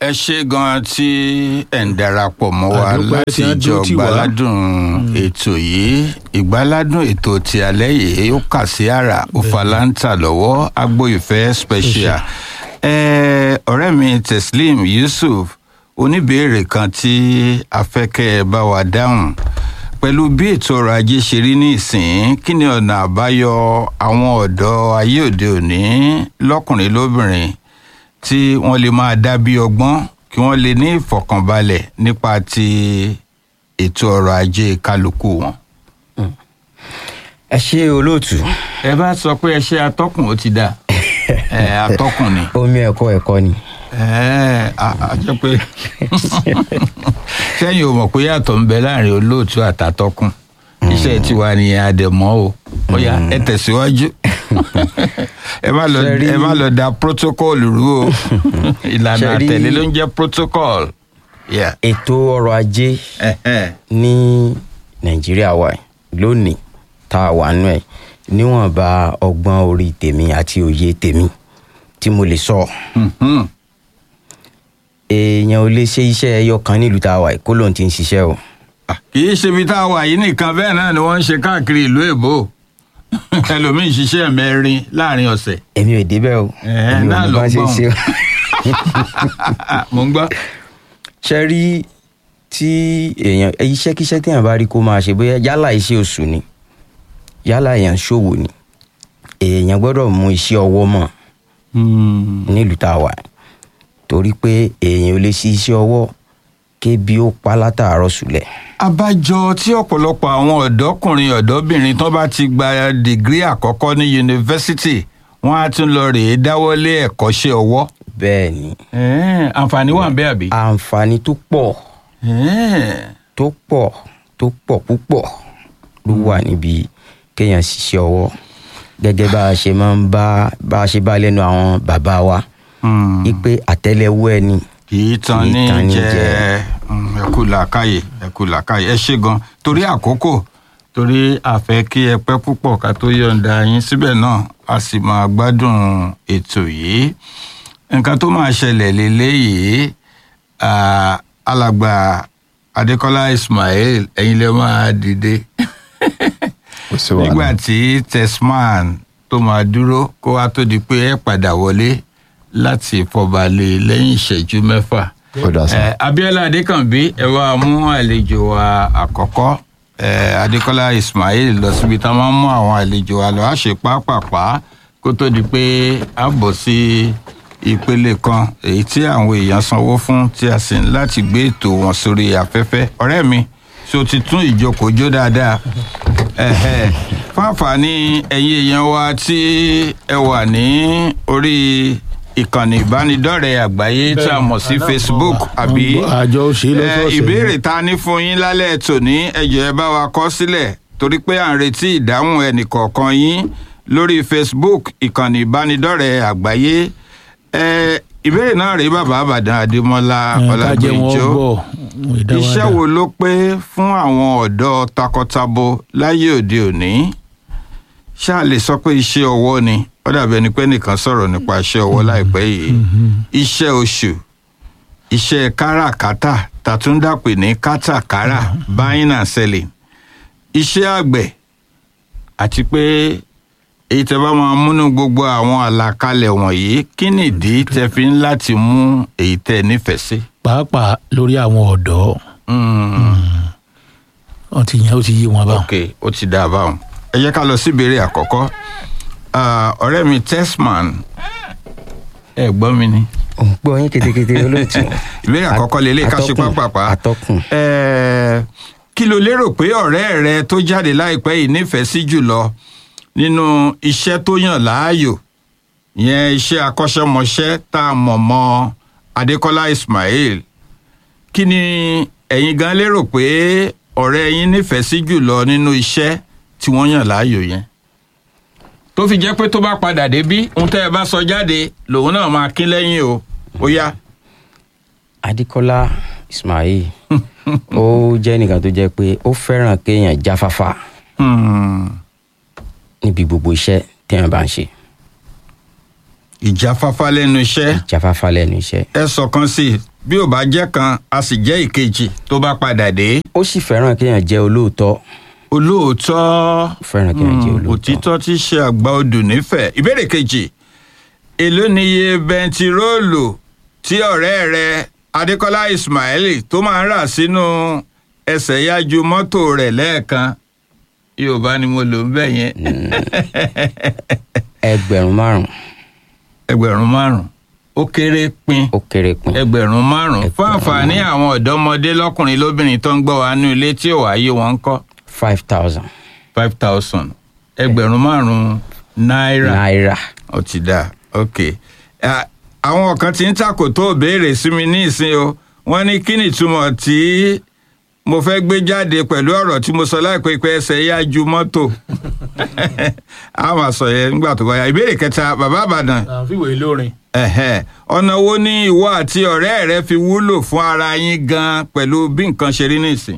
ẹ ṣe gan tí ẹ ń darapọ̀ mọ́ wa Àdúpẹ́ láti tí wọ́n jọ dúró tì wá. gbáládùn ètò yìí ìgbáládùn ètò ti alẹ́ yìí ó kà sí àrà òfàlántà lọ́wọ́ agboìfẹ́ special ẹ ọ̀rẹ́ mi teslim yusuf oníbèrè kan tí afẹ́kẹ́ ẹ bá wa dáhùn pẹ̀lú bí ètò ọrọ̀ ajé ṣe rí ní ìsìn kí ni ọ̀nà àbáyọ àwọn ọ̀dọ́ ayé òde òní lọ́kùnrin lóbìnrin tí wọ́n lè máa dá bí ọgbọ́n kí wọ́n lè ní ìfọ̀kànbalẹ̀ nípa ti ètò ọrọ̀ ajé kálukú wọn. ẹ ṣe olóòtú ẹ bá sọ pé ẹ ṣe atọ́kùn ó ti dà ẹ atọ́kùn ni omi ẹ̀kọ́ ẹ̀kọ́ ni ẹ a a jẹ́ pé sẹ́yìn ò mọ̀ pé yàtọ̀ ń bẹ láàrin olóòtú àtàtọ́kùn iṣẹ́ tiwa ni àdẹ̀mọ́ o ọ̀yà ẹ tẹ̀síwájú ẹ má lọ Ṣe rí- ẹ má lọ da protocol rú o ìlànà Ṣe rí- àtẹ̀lé ló ń jẹ́ protocol. Yeah. ètò ọrọ̀ ajé Ẹ̀hẹ́n. ní nàìjíríà wa yìí, lónìí tá a wà nù ẹ̀ níwọ̀nba ọgbọ́n orí tèmi àti òye tèmi tí mo lè sọ Mhm. èèyàn ò lè ṣe iṣẹ́ ẹyọ kan nílùú tá a wà yìí kó lóun ti ń ṣiṣẹ́ o Ah, kì í ṣe ibi tá a wà yìí nìkan bẹ́ẹ̀ náà ni wọ́n ń ṣe káàkiri ìlú èbó ẹlòmíín ṣiṣẹ́ mẹ́rin láàrin ọ̀sẹ̀. èmi ò débẹ̀ o Ẹ̀ẹ́, èmi ò náà mọ ló bá ṣe ń gbọ́n. ṣe o. mo ń gbọ́. ṣe rí tí èèyàn iṣẹ́kíṣẹ́ téèyàn bá rí kó máa ṣe bóyá yálà iṣẹ́ oṣù ni yálà èèyàn ṣòwò ni èèyàn gbọ́dọ̀ mú iṣẹ́ ọwọ́ mọ̀ nílùú tá a wà torí pé èèyàn ò lè ṣe iṣẹ́ ọwọ́ kébi ó pa látàárọ̀ sùlẹ̀. abájọ tí ọ̀pọ̀lọpọ̀ àwọn ọ̀dọ́kùnrin ọ̀dọ́bìnrin tó bá ti gba dìgírì àkọ́kọ́ ní yunifásitì wọ́n á tún lọ rèé dáwọ́lé ẹ̀kọ́ṣẹ́ ọwọ́. bẹ́ẹ̀ ni Ẹ̀ẹ́n, àǹfààní wà ń bẹ àbí. àǹfààní tó pọ̀ Ẹ̀ẹ́n, tó pọ̀ tó pọ̀ púpọ̀ ló wà níbi kéèyàn ṣiṣẹ́ ọwọ́ gẹ́gẹ́ bá a ṣe máa ń bá bá a ṣe bá lẹ́nu àwọn bàbá wa hmm, wípé àtẹ́lẹwọ́ ẹni kì í tan kì í ní tan ní jẹ jẹ. Hmm, ẹ kú làákàyè ẹ kú làákàyè ẹ ṣe gan torí àkókò torí àfẹ́ kí ẹ pẹ́ púpọ̀ ká tó yọ̀ǹda yín síbẹ̀ náà a sì máa gbádùn ètò yìí nǹkan tó máa ṣẹlẹ̀ lélẹ́yìí ah, alàgbà adékọ́lá ismail ẹ̀yin lè máa dìde kò sí wàhálà. nígbà tí tesman tó máa dúró kó wá tó di pé ẹ padà wọlé láti fọbalẹ̀ lẹ́yìn ìṣẹ́jú mẹ́fà. Ó dà sá. Eh, abiola adékànbí ẹ wá mú àlejò wa àkọ́kọ́ eh, adékọ́lá ismail lọ síbi tá a máa ń mú àwọn àlejò wa lọ á ṣe pápápá kó tó di pé a bọ̀ sí ìpele kan èyí tí àwọn èèyàn sanwó fún tí a sì ń láti gbé ètò wọn sórí afẹ́fẹ́ ọ̀rẹ́ mi ṣé o ti tún ìjókòó jó dáadáa Ẹ̀hẹ́. fún àǹfààní ẹ̀yin èèyàn wa tí ẹ wà ní orí ìkànnì ìbánidọ́rẹ̀ẹ́ àgbáyé tí a mọ̀ sí facebook àbí àjọ ṣe Eh, lọ́sọ̀ọ̀sẹ̀. ìbéèrè ta ní fún yín lálẹ́ tòní ẹjọ́ ẹ bá wa kọ sílẹ̀ torí pé à ń retí ìdáhùn ẹnìkọ̀ọ̀kan yín lórí facebook ìkànnì ìbánidọ́rẹ̀ẹ́ àgbáyé Eh, ìbéèrè náà rèé bàbá àbàdàn adémọlá Ẹ̀, ká jẹ́ wọn ọlágbèjọ gbọ́ wọn ìdá wa iṣẹ́ dá. wo ló pé fún àwọn ọ̀dọ́ takọtabo láyé òde òní ṣáà lè sọ pé iṣẹ́ ọwọ́ ni ó dàbí ẹni pé nìkan sọ̀rọ̀ nípa iṣẹ́ ọwọ́ láìpẹ́ yìí iṣẹ́ oṣù iṣẹ́ káràkátà tàtúndàpè ní kátàkárà buying and selling iṣẹ́ àgbẹ̀ àti pé èyí tẹ bá máa múnú gbogbo àwọn àlàkalẹ̀ wọ̀nyí kí nìdí tẹ fi ń láti mú èyí tẹ nífẹ̀ẹ́ sí. pàápàá lórí àwọn ọ̀dọ́ Mm. wọn ti yẹn ó ti yé wọn báwọn. ok ó ti dá a báwọn ẹ jẹ́ ká lọ sí ìbéèrè àkọ́kọ́ Ah, ọ̀rẹ́ mi tesman ẹ gbọ́ mi ni òun gbọ́ yín ketekete olóòtú. ìbéèrè àkọ́kọ́ lélẹ̀ ká ṣe Atọ́kùn, pápápá atọ́kùn. Eh, kí ló lérò pé ọ̀rẹ́ rẹ tó jáde láìpẹ́ yìí nífẹ̀ẹ́ sí jùlọ nínú iṣẹ́ tó yàn láàyò ìyẹn iṣẹ́ akọ́ṣẹ́mọṣẹ́ tá a mọ̀ mọ́ adékọ́lá ismail kí ni ẹ̀yin gan lérò pé ọ̀rẹ́ yín nífẹ̀ẹ́ sí jùlọ nínú iṣẹ́ tí wọ́n yàn láàyò yẹn tó fi jẹ́ pé tó bá padà débí ohun tẹ́ ẹ bá sọ jáde lòun náà máa kín lẹ́yìn o ó yá. adékọ́lá ismail ó jẹ́ nìkan tó jẹ́ pé ó fẹ́ràn kéèyàn jáfáfá Hmm. níbi gbogbo iṣẹ́ téèyàn bá ń ṣe ìjáfáfá lẹ́nu iṣẹ́ jáfáfá lẹ́nu iṣẹ́. ẹ sọ̀kan sí i bí ò bá jẹ́ kan a sì jẹ́ ìkejì tó bá padà dé ó sì fẹ́ràn kéèyàn jẹ́ olóòótọ́ olóòótọ́ ó fẹ́ràn kéèyàn jẹ́ Mm, olóòótọ́ òtítọ́ tí ṣe àgbà odò nífẹ̀ẹ́ ìbéèrè kejì èló ni iye bẹntiróòlù tí ọ̀rẹ́ rẹ adékọ́lá ismaili tó máa ń rà sínú ẹsẹ̀ yájú mọ́tò rẹ̀ lẹ́ẹ̀kan yorùbá ni mo lò ń bẹ̀ yẹn ẹgbẹ̀rún márùn ẹgbẹ̀rún márùn ó kéré pin ó kéré pin ẹgbẹ̀rún márùn fún Ẹgbẹ̀rún àǹfààní àwọn ọ̀dọ́mọdé lọ́kùnrin lóbìnrin tó ń gbọ́ wa nínú ilé tí ò wáyé wọn ń kọ́ five thousand five thousand ẹgbẹ̀rún márùn náírà. náírà ó ti dáa ok Ah, àwọn kan ti ń takò tó béèrè sí mi ní ìsín o wọ́n ní kí ni ìtumọ̀ tí mo fẹ́ gbé jáde pẹ̀lú ọ̀rọ̀ tí mo sọ láìpẹ́ pé ẹsẹ̀ yá ju mọ́tò a máa sọ yẹn nígbà tó bá yá ìbéèrè kẹta bàbá àbàdàn àfiwé lórin. ẹ̀hẹ́, ọ̀nà wo ni ìwọ àti ọ̀rẹ́ rẹ fi wúlò fún ara yín gan pẹ̀lú bí nǹkan ṣe rí nísìn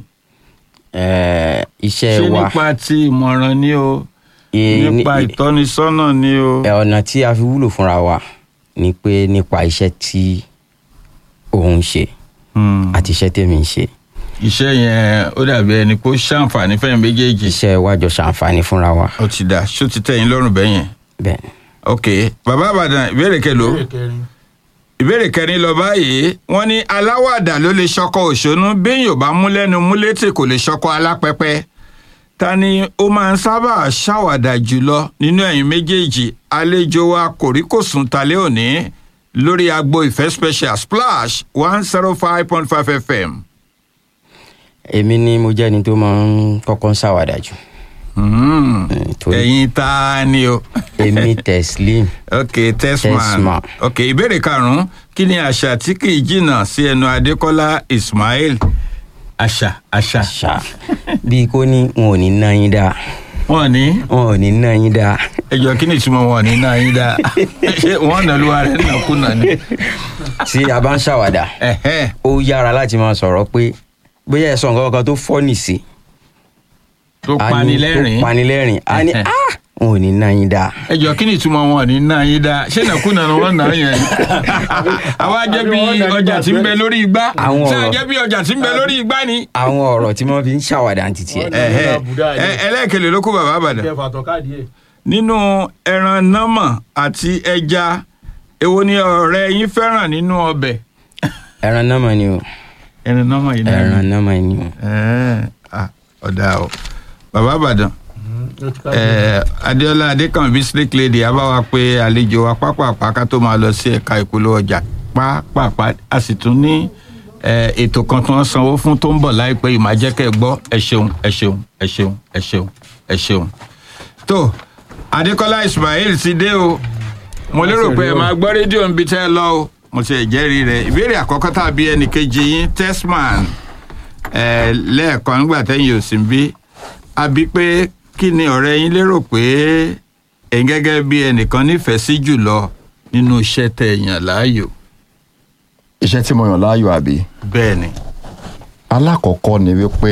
Eh, iṣẹ́ ṣé wa nípa ti ìmọ̀ràn ni o eh, nípa ní- ìtọ́nisọ́nà ni o. eh, ọ̀nà tí a fi wúlò fúnra wa ni pé nípa iṣẹ́ tí òun ń ṣe Hmm. àti iṣẹ́ tèmi ń ṣe iṣẹ́ yẹn ó dàbí ẹni pé ó ṣàǹfààní fẹ́yìn méjèèjì. iṣẹ́ wa jọ ṣàǹfààní fúnra wa ó ti dà ṣó ti tẹ̀yìn lọ́rùn bẹ́yẹn. bẹ́ẹ̀ ni. ok bàbá àbàdàn ìbéèrè kẹlò ìbéèrè kẹrin lọ báyìí wọ́n ní aláwàdà ló lè ṣọkọ òṣónú béèyàn ò bá mú lẹ́nu mú létí kò lè ṣọkọ alápẹpẹ ta ni ó máa ń sábà ṣàwàdà jùlọ nínú ẹ̀yin méjèèjì àlejò wa kòríkòsùn talẹ́ òní lórí agbo ìfẹ́ special splash one zero five point five fm. èmi ni mo jẹ́ ẹni tó máa ń kọ́kọ́ ń ṣàwàdà jù Hmm. Eh, torí ẹ̀yin ta ni o. èmi teslim ok testman Testman. ok ìbéèrè karùnún kí ni àṣà tí kì í jìnnà sí ẹnu adékọlá ismail àṣà àṣà ṣá bíi kó ní wọn ò ní ná yín dáa wọn ní wọn ò ní ná yín dáa ẹjọ kí ni ìtumọ̀ wọn ní náà yín dá ṣé wọn nà lúwa rẹ nàkúnà ni. tí a bá ń ṣàwàdà Ẹ̀hẹ́. ó yára láti máa sọ̀rọ̀ pé bóyá ẹ sọ nǹkan kan tó fọ́nì sí tó a ní- panilẹ́rìn tó panilẹ́rìn á ní Ẹ̀hẹ́. ah wọn ò ní ná yín dáa ẹjọ kí ni ìtumọ̀ wọn ní náà yín dá ṣé nàkúnà ni wọn nà yẹn àwa jẹ́ bí ọjà tí ń bẹ lórí igbá Àwọn ṣé ọ̀rọ̀. àjẹ́ bí ọjà tí ń bẹ lórí igbá ni. àwọn ọ̀rọ̀ tí wọ́n fi ń ṣàwàdà ń titi ẹ̀ Ẹ̀hẹ́. Àbùdá yẹn. Ẹ- ẹlẹ́ẹ̀kẹlẹ̀ ló kó bàbá àbàdàn. kẹfà tọ́kadì ẹ̀. nínú ẹran nọ́mọ̀ àti ẹja èwo ni ọ̀rẹ́ yín fẹ́ràn nínú ọbẹ̀. ẹran náà mọ̀ ni o ẹran nọ́mọ̀ yìí náà ẹran ni. náà mọ̀ ni o Ẹ̀ẹ́, ah, ọ̀dà o bàbá àbàdàn eh, adéọlá adékànbí snake lady a bá wa pé àlejò wa pápápá ká tó máa lọ sí ẹ̀ka ìpolówó ọjà pápápá a sì tún ní eh, ètò kan tí wọ́n sanwó fún tó ń bọ̀ láìpẹ́ yìí máa jẹ́ kẹ́ ẹ gbọ́ ẹ ṣeun ẹ ṣeun ẹ ṣeun ẹ ṣeun ẹ ṣeun. tó adékọ́lá ismail ti dé o mo lérò pé ẹ máa gbọ́ rédíò níbi tẹ́ ẹ lọ o mo ti jẹ́rìí rẹ̀ ìbéèrè àkọ́kọ́ tàbí ẹnìkejì yín testman eh, lẹ́ẹ̀kan nígbà tẹ́yìn ò sí ń bí a bí pé kí ni ọ̀rẹ́ yín lérò pé ẹ̀yin gẹ́gẹ́ bí ẹnìkan nífẹ̀ẹ́ sí jùlọ nínú iṣẹ́ tẹ̀ yàn láàyò iṣẹ́ tí mo yàn láàyò àbí bẹ́ẹ̀ ni alákọ̀ọ́kọ́ ni wípé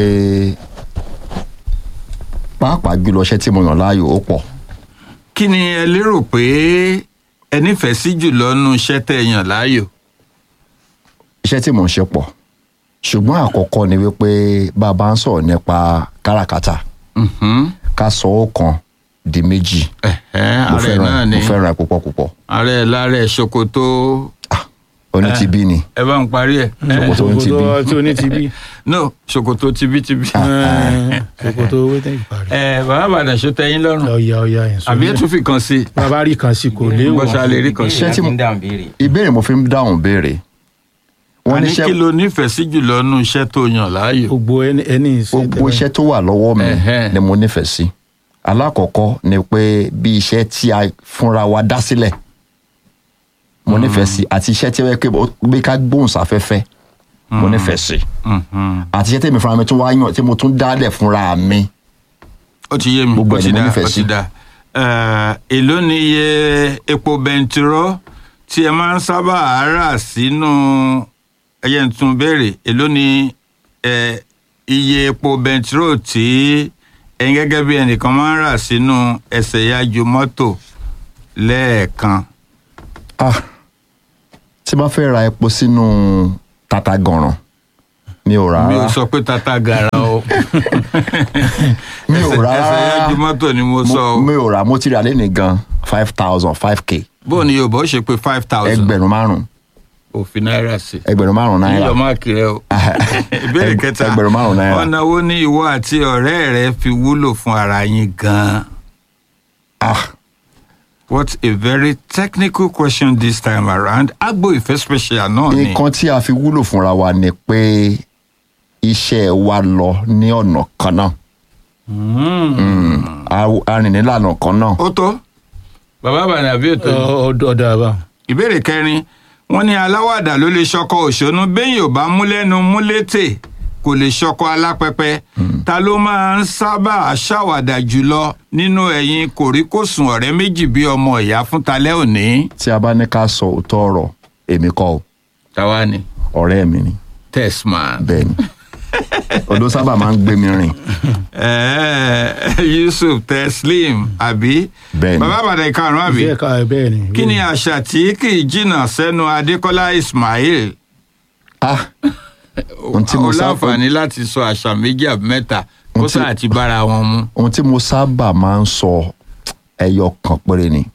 pàápàá jùlọ iṣẹ́ tí mo yàn láàyò ó pọ̀ kí ni ẹ lérò pé ẹ nífẹ̀ẹ́ sí jùlọ nínú iṣẹ́ tẹ̀ yàn láàyò iṣẹ́ tí mò ń ṣe pọ̀ ṣùgbọ́n àkọ́kọ́ ni wípé bá a bá ń sọ̀rọ̀ nípa káràkátà Mhm. ká sọ ó kan di méjì Ẹ̀hẹ́, mo ààrẹ fẹ́ràn náà ni mo fẹ́ràn ẹ̀ púpọ̀ púpọ̀ ààrẹ láàrẹ ṣòkòtò oní ti bí ni ẹ bá ń parí ẹ Ṣòkòtò ń ti bí. tí o ní ti bí. no ṣòkòtò tibítibí ṣòkòtò owó tẹ̀ ìparí. ẹ bàbá àbàdàn ṣó tẹ́yìn lọ́rùn ọ̀ya ọ̀ya yẹn sọ. àbí ẹ tún fi kan sí i bàbá rí kan sí kò léwu. bọ́sà lè rí kan sí i. Iṣẹ́ tí mo- ń dáhùn béèrè ìbéèrè mo fi ń dáhùn béèrè wọ́n ní àní iṣẹ́ kí ló nífẹ̀ẹ́ sí jùlọ nínú iṣẹ́ tó yàn láàyò. gbogbo ẹni ẹni ìsìn gbogbo iṣẹ́ tó wà lọ́wọ́ mi Ẹ̀hẹ́. ni mo nífẹ̀ẹ́ sí alákọ̀ọ́kọ́ ni pé bí iṣẹ́ tí a fúnra wa dá sílẹ̀ mo nífẹ̀ẹ́ sí àti iṣẹ́ tí ó yẹ pé ó- bí ká gbóhùn sáfẹ́fẹ́ mo nífẹ̀ẹ́ sí Mhm. àti iṣẹ́ tèmi fúnra mi tún wá yàn tí mo tún dálẹ̀ fúnra mi ó ti yé mi Gbogbo ó ẹ̀ ti ni mo dá nífẹ̀ẹ́ ó ti sí. dá Eh, èló ni iye epo bẹntiró tí ẹ máa ń sábà rà sínú ẹyẹ ń tún béèrè èló ni eh, iye epo bẹntiró tí ẹ̀yin gẹ́gẹ́ bí ẹnìkan máa ń rà sínú ẹsẹ̀ yájú mọ́tò lẹ́ẹ̀kan ah tí bá fẹ́ ra epo sínú tata gànràn mi ò rà mi ò rárá sọ pé tata gara o mi ò rà ẹsẹ̀ rárá yájú mọ́tò ni mo sọ o mi ò rà mo ti rà lẹ́nìí gan five thousand five k bó ni yorùbá ó ṣe pé five thousand ẹgbẹ̀rún márùn òfin náírà sí ẹgbẹ̀rún márùn náírà yíyọ máàkì rẹ o ìbéèrè Ẹg- kẹta ẹgbẹ̀rún márùn náírà. ọ̀nà wo ni ìwọ àti ọ̀rẹ́ rẹ fi wúlò fún ara yín gan-an. ah What a very technical question this time around. Agbo Ìfẹ́ special náà ni. nǹkan tí a fi wúlò fúnra wa ni pé iṣẹ́ wa lọ ní ọ̀nà kan náà Mm. A- a rìn nílànà kan náà Ó tó. Bàbá Àbànà àbí ètò yìí. ọ̀dọ̀ àbá. Ìbéèrè kẹrin. Wọ́n ní aláwàdà ló lè ṣọkọ òṣónú bẹ́yìn ò bá mú lẹ́nu mú létè kò lè ṣọkọ alápẹpẹ. Ta ló máa ń sábà ṣàwàdà jùlọ nínú ẹ̀yin kòríkòsùn ọ̀rẹ́ méjì bí ọmọ ìyá fún talẹ́ òní? tí a bá ní ká sọ òótọ́ ọ̀rọ̀ èmi kọ́ o Táwa ni. ọ̀rẹ́ mi ni Testman. bẹ́ẹ̀ ni odò sábà máa ń gbé mi rìn Eh, Yusuf Teslim àbí. Bẹ́ẹ̀ni. Bàbá Àbàdàn ìkarùn-ún àbí. bẹ́ẹ̀ ká bẹ́ẹ̀ ni. kí ni àṣà tí kì í jìnnà sẹ́nu adékọ́lá ismail ah ohun tí mo ó sábà láǹfààní láti sọ àṣà méjì àbí mẹ́ta kó Ohun tí- sáà ti bára wọn mu. ohun tí mo sábà máa ń sọ ẹyọ kan péré ni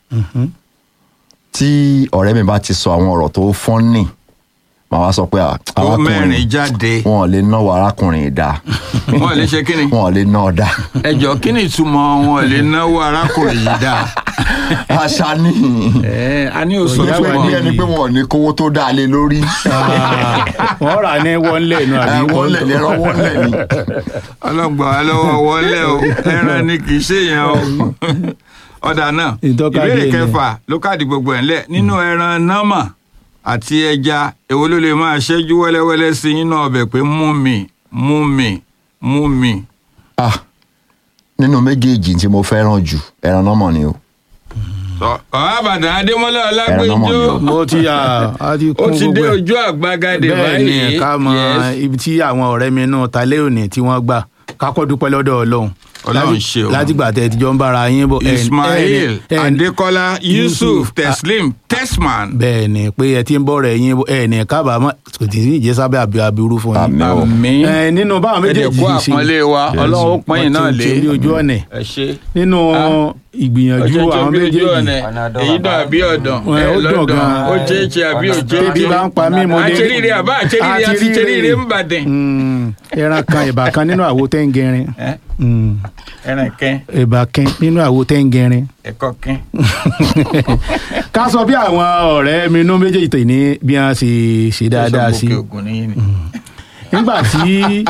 tí ọ̀rẹ́ mi bá ti sọ àwọn ọ̀rọ̀ tó fọ́nì màá wá sọ pé "Ah, ó mẹ́rin arákùnrin jáde wọn ò lè náwó arákùnrin yìí dáa wọn ò lè ṣe kí ni wọn ò lè ná ọ dáa ẹjọ kí ni ìtumọ̀ wọn ò lè náwó arákùnrin yìí dáa. àṣà ni ẹ a ní oṣù Ìyá pé wa ní ni- ẹni pé wọn ò ní kówó tó dáa lé lórí Ah, wọ́n rà ní wọ́n lẹ̀ nù àbí wọ́n lẹ̀ ní ẹran wọ́n lẹ̀ ní. ọlọ́gbà wa lọ́wọ́ wọlé o ẹran ni kì í ṣèyàn o ọ̀dà náà Ìtọ́ka ìbéèrè díẹ̀ ni. kẹfà ló káàdì gbogbo ẹ̀ ńlẹ̀ nínú ẹran námà àti ẹja èwo ló lè máa ṣẹ́jú wẹ́lẹ́wẹ́lẹ́ sí nínú ọbẹ̀ pé mú mi mú mi mú mi. ah nínú méjèèjì tí mo fẹ́ràn jù ẹran náà mọ̀ ni o Sọ, bàbá àbàdàn adémọlá Ẹran námọ̀ ni ọlágbèjọ o. mo ti yà á ti ó kún ti dé gbogbo ẹ̀. ojú àgbagadè bẹ́ẹ̀ ni báyìí ká mọ Yes. ibi tí àwọn ọ̀rẹ́ mi náà ta lé òní tí wọ́n gbà kákọ́ dúpẹ́ lọ́dọ̀ ọlọ́run Ọlọ́run Láti- ṣe o. látìgbà tẹ́ ẹ ti jọ ń bára yín bọ̀ ẹ̀- ismail ẹ̀- ẹ̀- adékọlá yusuf Yusuf, teslim tesman bẹ́ẹ̀ ni pé ẹ ti ń bọ̀ rẹ̀ yín bọ̀ ẹ̀ ní kábàámọ̀ kò tí ì jẹ́ sábẹ́ àbí aburú fún yín. Àmín o. àmín Ẹ, nínú báwọn méjèèjì ẹ̀dẹ̀kú ṣe àpọ́nlé wa ọlọ́run ó pọ́n yín náà wọ́n lé ti ń ṣe ní ojú ọ̀nà ẹ ṣe nínú ìgbìyànjú ọjọ́ àwọn bí ojú méjèèjì ọ̀nà èyí dùn àbí ọ̀dàn Ẹ, ẹ ó dùn lọ́dàn gan-an. ó jẹ́jẹ́ àbí ó tẹ́bí jẹ́jẹ́ bá ń pa mí mo lè àṣeríire àbá àṣeríire àti ṣeríire ń bàdàn. Mm, ẹran kan ìbà kan nínú àwo tẹ́ǹgẹ̀rin Ẹ, Mm, ẹran kẹ́ ìbà kan nínú àwo tẹ́ǹgẹ̀rin ẹ̀kọ́ kẹ́ ká sọ bí àwọn ọ̀rẹ́ mi inú méjèèjì tè ní bí wọ́n ṣe ṣe dáadáa sí Sọ́sọ́ gòkè ògùn nìyí ni. nígbà tí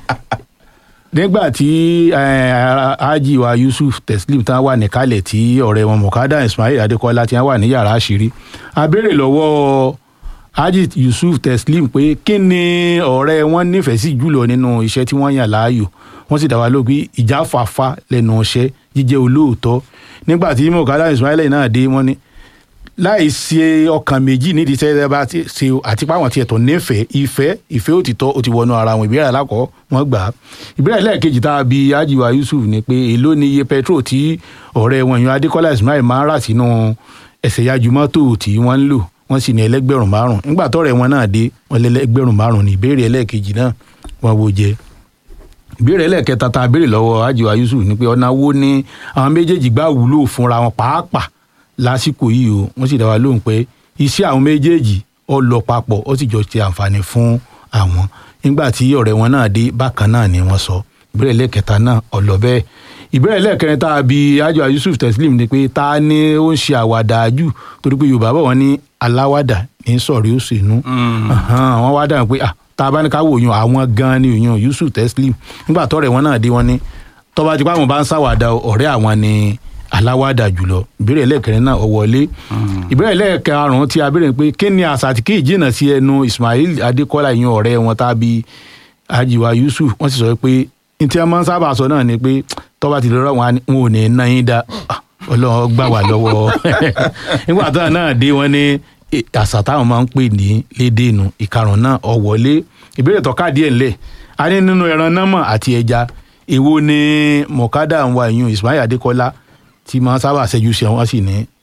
nígbà tí eh, Haji wa Yusuf Teslim tán wà níkàlẹ̀ tí ọ̀rẹ́ wọn Mukada Ismail Adekola tí wọ́n wà ní yàrá àṣírí a béèrè lọ́wọ́ Haji Yusuf Teslim pé kí ni ọ̀rẹ́ wọn nífẹ̀ẹ́ sí jùlọ nínú iṣẹ́ tí wọ́n yàn láàyò wọ́n sì dá wa lóhùn pé ìjáfàfà lẹ́nu iṣẹ́ jíjẹ́ olóòótọ́ nígbà tí Mukada Ismail náà dé wọ́n ní láì ṣe ọkàn méjì nídìí tẹ́ ẹ bá ti ṣe àti páwọn tiẹ̀ tó nífẹ̀ẹ́ ìfẹ́ ìfẹ́ òtítọ́ ó ti wọnú ara wọn ìbéèrè alákọ̀ọ́ wọn gbà á ìbéèrè lẹ́ẹ̀kejì tá a bi ajiwa Yusuf ni pé èló ni iye petrol tí ọ̀rẹ́ wọn yan Adékọ́lá Ismail máa ń rà sínú ẹsẹ̀ yájú mọ́tò tí wọ́n ń lò wọ́n sì ní ẹlẹ́gbẹ̀rún márùn nígbà tọ́rẹ̀ wọn náà dé wọ́n lé ẹlẹ́gbẹ̀rún márùn ní ìbéèrè ẹlẹ́ẹ̀kejì náà wọ́n wo jẹ ìbéèrè ẹlẹ́ẹ̀kẹta tá a béèrè lọ́wọ́ ajiwa Yusuf ni pé ọ̀nà wo ni àwọn méjèèjì gbà wúlò fúnra wọn pàápàá lásìkò yìí o wọ́n sì dá wa lóhùn pé iṣẹ́ àwọn méjèèjì ó lọ papọ̀ ó sì jọ ṣe àǹfààní fún àwọn nígbà tí ọ̀rẹ́ wọn náà dé bákan náà ni wọ́n sọ ìbéèrè lẹ́ẹ̀kẹta náà ó lọ bẹ́ẹ̀ ìbéèrè lẹ́ẹ̀kẹrin tá a bi ájọ Yusuf Teslim ni pé ta ni ó ń ṣe àwàdà jù torí pé Yorùbá bọ̀ wọ́n ní aláwàdà ní sọ̀rí òṣèlú wọ́n wá dáhùn pé ah tá a bá ní ká wò yun àwọn gan ni òyìn Yusuf Teslim nígbà tọ́rẹ̀ wọn náà dé wọn ní tọ́ba tí pàmò bá ń ṣàwàdà ọ̀rẹ́ àwọn ni aláwàdà jùlọ ìbéèrè ẹlẹ́ẹ̀kẹrin náà ó wọlé ìbéèrè ẹlẹ́ẹ̀karùn-ún tí a béèrè pé kí ni àṣà tí kì í jìnnà sí ẹnu Ismail Adékọ́lá ìyẹn ọ̀rẹ́ wọn tàbí ajiwa Yusuf wọ́n sì sọ pé ní tí wọ́n máa ń sábà sọ náà ni pé tọ́ba ti lọ́rọ̀ wọn wọn ò ní ná yín dá Ọlọ́run gbà wá lọ́wọ́ nígbà táwọn náà dé wọn ní àṣà táwọn máa ń pè ní lédè inú ìkarùn náà ó wọlé ìbéèrè tó ká díẹ̀ ńlẹ̀ a ní nínú ẹran námọ̀ àti ẹja èwo ni mọ̀kádà ń wa ìyún Ismail Adékọ́lá tí máa sábà ṣẹ́jú sí wọn sì ní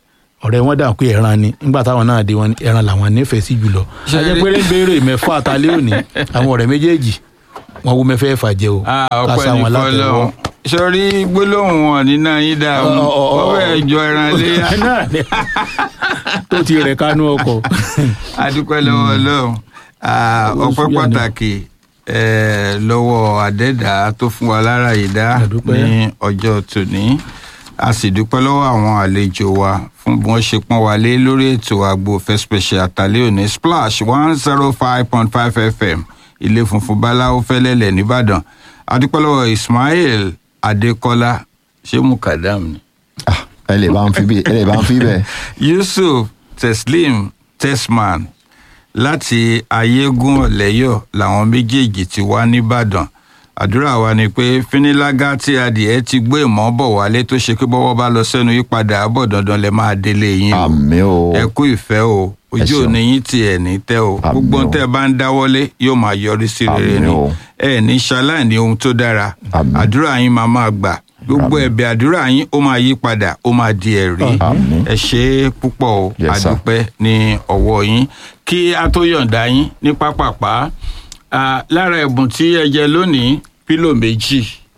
ọ̀rẹ́ wọn dà pé ẹran ni nígbà táwọn náà dé wọn ní ẹran làwọn nífẹ̀ẹ́ sí jùlọ Ṣé ajẹ́ rí- pé ń béèrè mẹ́fà àtàlẹ́ òní àwọn ọ̀rẹ́ méjèèjì wọn wo mẹ́fẹ́ fà jẹ o Ah, ká ọpẹ́ sá ní wọn látẹ̀wọ́. fọ́lọ́run sọrí gbólóhùn wọn nínú yín dààmú Ọ, ọ, ọ, ó fẹ́ẹ̀ jọ ẹran léyà náà ni tó ti rẹ̀ kánú ọkọ̀ adúpẹ́ lọ́wọ́ ọlọ́run Ah, Ó ọpẹ́ ṣúyà ni. pàtàkì eh, lọ́wọ́ àdẹ́dà tó fún wa lára ìdá Àdúpẹ́. ní ọjọ́ tòní a sì dúpẹ́ lọ́wọ́ àwọn àlejò wa fún bí wọ́n ṣe pọ́n wa lé lórí ètò àgbo fẹ́ special àtàlẹ́ òní splash one zero five point five fm ilé funfun báláwo fẹ́lẹ́lẹ̀ nìbàdàn a dúpẹ́ lọ́wọ́ ismail adékọ́lá ṣé mukadam ni Ah, ẹ lè bá ń fi bí ẹ lè bá ń fi bẹ́ẹ̀. yusuf teslim tesman láti ayégún ọ̀lẹ́yọ̀ làwọn méjèèjì ti wá nìbàdàn àdúrà wa ni pé fínílágá tí adìẹ ti gbé ìmọ̀ bọ̀ wálé tó ṣe pé bọ́wọ́ bá lọ sẹ́nu yípadà àbọ̀ dandan lẹ máa délé yín o àmì o ẹ kú ìfẹ́ o ojú ṣeun. òní yín tí ẹ̀ ní tẹ́ o Àmín gbogbo ohun o. tẹ́ ẹ bá ń dáwọ́lé yóò máa yọrí sí rere Àmín ni o. ẹ ní ṣaláì ní ohun tó dára Àmín. àdúrà yín máa máa gbà gbogbo Àmín. ẹ̀bẹ̀ àdúrà yín ó máa yí padà ó máa di ẹ̀rí Àmín. ẹ ṣe é púpọ̀ o Yes, sir. àdúpẹ́ ní ọwọ́ yín kí a tó yọ̀ǹda yín ní pápápá ah, lára ẹ̀bùn tí ẹ jẹ lónìí pílò méjì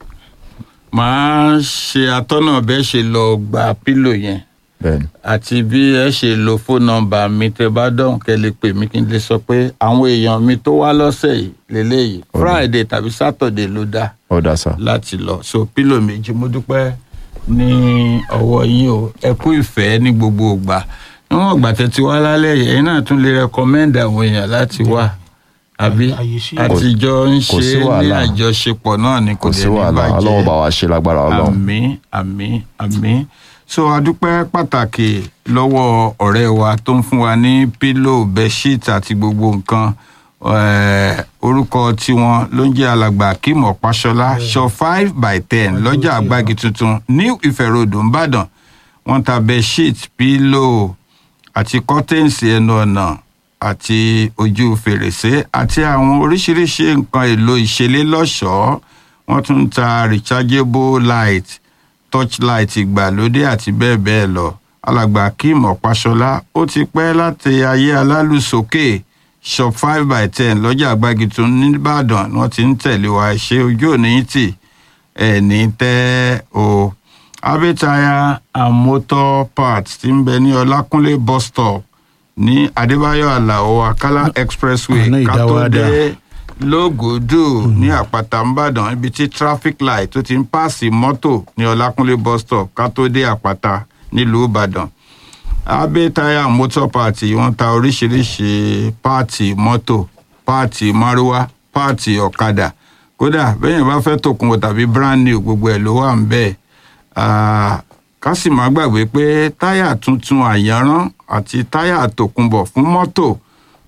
màá ṣe atọ́nà bẹ́ẹ̀ ṣe lọ gba pílò yẹn bẹ́ẹ̀ni àti bí ẹ ṣe lo fóònù nọ́mbà mi tẹ bá dọ̀hún kẹ́ lè pè mí kí n lè sọ pé àwọn èèyàn mi tó wá lọ́sẹ̀ yìí lélẹ́yìí friday tàbí saturday ló dá ó dá sá láti lọ so pílò méjì mo dúpẹ́ ní ọwọ́ yín o ẹ kú ìfẹ́ ní gbogbo ìgbà níwọ̀n ìgbà tẹ́ ti wá lálẹ́ yìí ẹ̀yin náà tún lè rẹkọmẹ́ndì àwọn èèyàn láti wá àbí Àyè sí. àtijọ́ ń kò ṣe sí ní wàhálà. àjọṣepọ̀ náà ni kò kò lè sí ní wàhálà bàjẹ́ ọlọ́wọ́ bá wa ṣe lágbára ọlọ́run àmì àmì àmì so adúpẹ́ pàtàkì lọ́wọ́ ọ̀rẹ́ wa tó ń fún wa ní pílò bẹ́ṣíìtì àti gbogbo nǹkan eh, orúkọ tiwọn ló ń jẹ́ alàgbà akeem ọ̀páṣọlá shop five by ten lọ́jà àgbági tuntun new ife road nìbàdàn wọ́n ta bẹ́ṣíìtì pílò àti kọ́tẹ́ǹsì ẹnu ọ̀nà àti ojú fèrèsé àti àwọn oríṣiríṣi nǹkan èlò ìṣeré lọ́ṣọ̀ọ́ wọ́n tún ń ta rechargeable light torchlight ìgbàlódé àti bẹ́ẹ̀ bẹ́ẹ̀ lọ alàgbà akeem ọ̀páṣọlá ó ti pẹ́ láti ayé alálùsókè shop five by ten lọ́jà àgbági tó nìbàdàn ni wọ́n ti ń tẹ̀lé wa ṣe ojú òní tì ẹ̀ ní tẹ́ o abẹ́taya and motor parts ti ń bẹ ní ọlákúnlé bus stop ní adébáyọ̀ àlàó akálá expressway Ọ̀nà ká tó Ìdáwádà. dé lógòdù ní àpáta ńbàdàn ibi tí traffic light tó ti ń pààsì mọ́tò ní ọlákúnlé bus stop ká tó dé àpáta nílùú ìbàdàn abe tire motor party wọ́n ta oríṣiríṣi páàtì mọ́tò páàtì márúwá páàtì ọ̀kadà kódà bẹ́yẹn bá fẹ́ tòkunbọ̀ tàbí brand new gbogbo ẹ̀ ló wà ń bẹ́ẹ̀ Ah, ká sì má gbàgbé pé táyà tuntun àyànrán àti táyà tòkunbọ̀ fún mọ́tò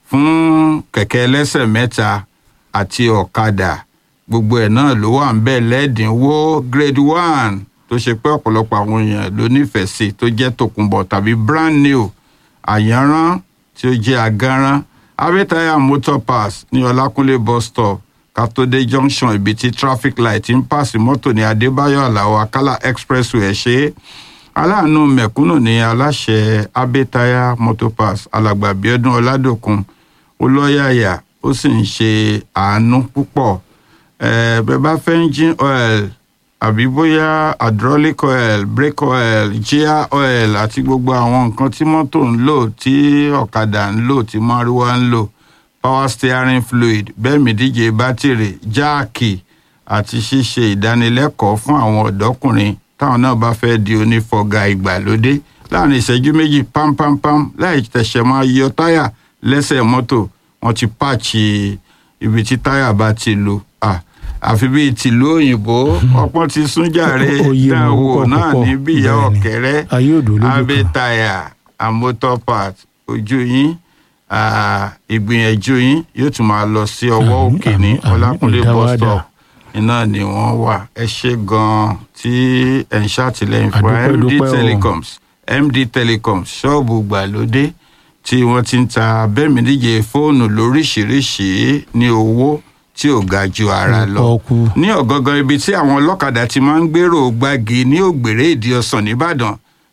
fún kẹ̀kẹ́ ẹlẹ́sẹ̀ mẹ́ta àti ọ̀kadà gbogbo ẹ̀ náà ló wà ń bẹ́ẹ̀ lẹ́ẹ̀dínwó grade one tó ṣe pé ọ̀pọ̀lọpọ̀ àwọn èèyàn ló nífẹ̀ẹ́ sí tó jẹ́ tòkunbọ̀ tàbí brand new àyànrán tí ó jẹ́ agánrán abẹ́tayà motor pass ní ọlákúnlé bus stop katode junction ibi tí traffic light ń pàṣẹ mọ́tò ní adébáyọ̀ aláwọ̀ akálà expressway ẹ̀ ṣe é aláàánú mẹ̀kúnnù ní aláṣẹ abẹ́tayà motor pass alàgbà bíọ́dún ọládòkun olóyàyà ó sì ń ṣe àánú púpọ̀ ẹ̀ bẹ́ẹ̀ bá fẹ́ engine oil àbí bóyá hydraulic oil brake oil gear oil àti gbogbo àwọn nǹkan tí mọ́tò ń lò tí ọ̀kadà ń lò tí márúwá ń lò power steering fluid bẹ́ẹ̀ mi díje bátìrì jáàkì àti ṣíṣe ìdánilẹ́kọ̀ọ́ fún àwọn ọ̀dọ́kùnrin táwọn náà bá fẹ́ di onífọ̀gà ìgbàlódé láàrin ìṣẹ́jú méjì pámpámpám láì tẹ̀sẹ̀ máa yọ táyà lẹ́sẹ̀ mọ́tò wọ́n ti pààchì ibi tí táyà bá ti lu Ah, àfi bíi tìlú òyìnbó ọpọ́n ti sún jàre Ó yé wọn dáwò púpọ̀ náà púpọ̀. ní bí ìyá Bẹ́ẹ̀ni. ọ̀kẹ́rẹ́ Ayé òdò lójú kan. abẹ́tayà àmótọ́ part ojú yín ah, ìgbìyànjú yín yóò tún máa lọ sí ọwọ́ Àmín, òkè ní àmín, àmín, ọlákúnlé bus ìdáwádà. stop iná ni wọ́n wà ẹ ṣe gan-an tí ẹ̀ ń ṣàtìlẹ́yìn fún wa Àdúpẹ́, md dúpẹ́ o. telecoms md telecoms ṣọ́ọ̀bù gbàlódé tí wọ́n ti ń ta bẹ́ẹ̀mídíje fóònù lóríṣìíríṣìí ní owó tí ò ga ju ara lọ Pọ́ọ́kú. ní ọ̀gángan ibi tí àwọn ọlọ́kadà ti máa ń gbèrò gbági ní ògbèrè ìdí ọ̀sán nìbàdàn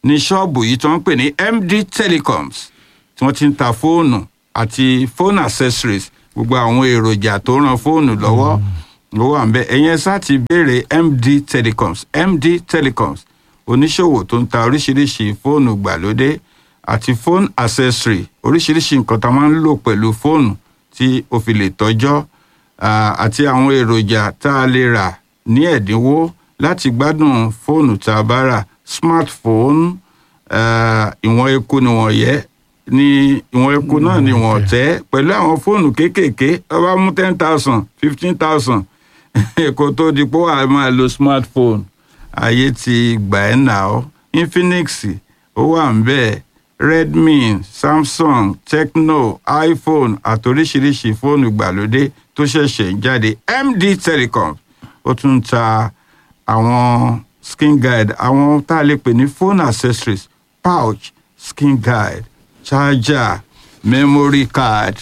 ní ṣọ́ọ̀bù yìí tí wọ́n ń pè ní md telecoms tí wọ́n ti ń ta fóònù àti phone accessories gbogbo àwọn èròjà tó ran fóònù lọ́wọ́ ló wà ń bẹ ẹ̀yin ẹ sáà ti béèrè md telecoms md telecoms oníṣòwò tó ń ta oríṣiríṣi fóònù gbàlódé àti phone accessory oríṣiríṣi nǹkan tá a máa ń lò pẹ̀lú fóònù tí o fi lè tọ́jọ́ ah, àti àwọn èròjà tá a lè rà ní ẹ̀dínwó láti gbádùn fóònù tá a bá rà smartphone ah, ìwọ̀n eku ni wọ́n yẹ ní ìwọ̀n eku náà ni wọ́n tẹ́ pẹ̀lú àwọn fóònù kéékèèké tó bá mú ten thousand fifteen thousand kó tó di pé wàá máa lo smartphone ayé ti gbà ẹ́ nà ọ́ infinix ó wà ń bẹ́ẹ̀ redmi samsung tecno iphone àti oríṣiríṣi fóònù ìgbàlódé tó ṣẹ̀ṣẹ̀ ń jáde md telecom ó tún ń ta àwọn skin guide àwọn tá a lè pè ní phone accessories pouch skin guide charger memory card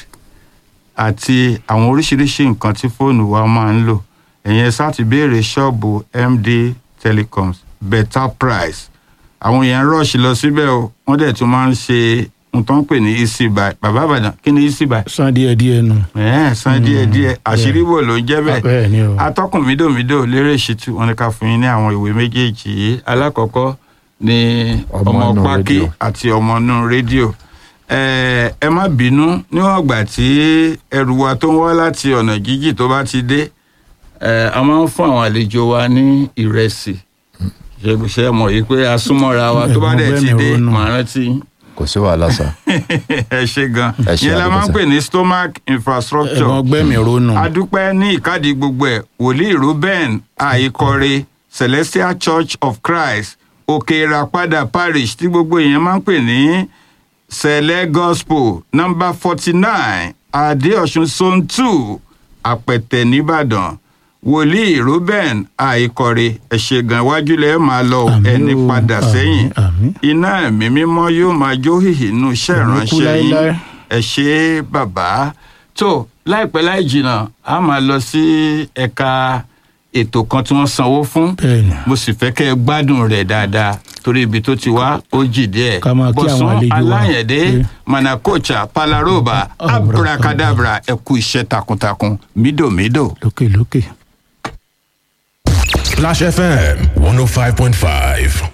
àti àwọn oríṣiríṣi nǹkan tí fóònù wa máa ń lò ẹ̀yẹn sá ti béèrè ṣọ́ọ̀bù md telecoms better price àwọn èèyàn rush lọ síbẹ̀ o wọ́n dẹ̀ tún máa ń ṣe ohun tó ń pè ní easy buy bàbá àbàdàn kí ni easy buy san díẹ̀ díẹ̀ nù. ẹ̀ẹ́n san díẹ̀ díẹ̀ àṣírí bò ló ń jẹ́ bẹ́ẹ̀ bẹ́ẹ̀ ni o. atọ́kùn mídòmídò lérè ṣìtú wọn ni ká fún yín ní àwọn ìwé méjèèjì yìí alákọ̀ọ́kọ́ ni Ọmọ ọmọ inú pákí rédíò. àti ọmọ inú rédíò ẹ ẹ má bínú níwọ̀n ìgbà tí ẹrù wa tó ń wá láti ọ̀nà jíjì tó bá ti dé ẹ a máa ń fún àwọn àlejò wa ní ìrẹsì ṣe mọ̀ yìí pé a súnmọ́ra wa tó bá dẹ̀ ti dé Ẹ̀gbọ́n màá rántí kò sí wàhálà sá. ẹ ṣe gan Ẹ ṣe yẹn la máa ń àdúgbò pè ní stomach infrastructure ẹ̀gbọ́n gbẹ̀mí ronú. adúpẹ́ ní ìkádìí gbogbo ẹ̀ wòlíì ruben àìkọre celestial church of christ òkè ìràpadà parish tí gbogbo èèyàn máa ń pè ní sẹ̀lẹ̀ gospel number forty nine adéọ̀sùn zone two àpẹ̀tẹ̀ nìbàdàn wòlíì ruben àìkọre ẹ̀ṣẹ̀ gan iwájú lẹ́ẹ̀ máa lọ Àmín ẹni o, padà àmín, sẹ́yìn àmín. iná ẹ̀mí mímọ́ yóò máa jó hìhì nù iṣẹ́ Àmín kú ìránṣẹ́ yín láéláé. ẹ ṣe bàbá tó láìpẹ́ láì jìnnà a máa lọ sí ẹ̀ka ètò kan tí wọ́n sanwó fún Bẹ́ẹ̀ni. mo sì fẹ́ kẹ́ ẹ gbádùn rẹ̀ dáadáa torí ibi tó ti wá ó jì díẹ̀ Ká máa kí àwọn àlejò wa. aláyẹ̀dé Pé- manakocha palaroba abracadabra ẹ kú iṣẹ́ takuntakun mídòmídò. lókè lókè. Splash FM 105.5.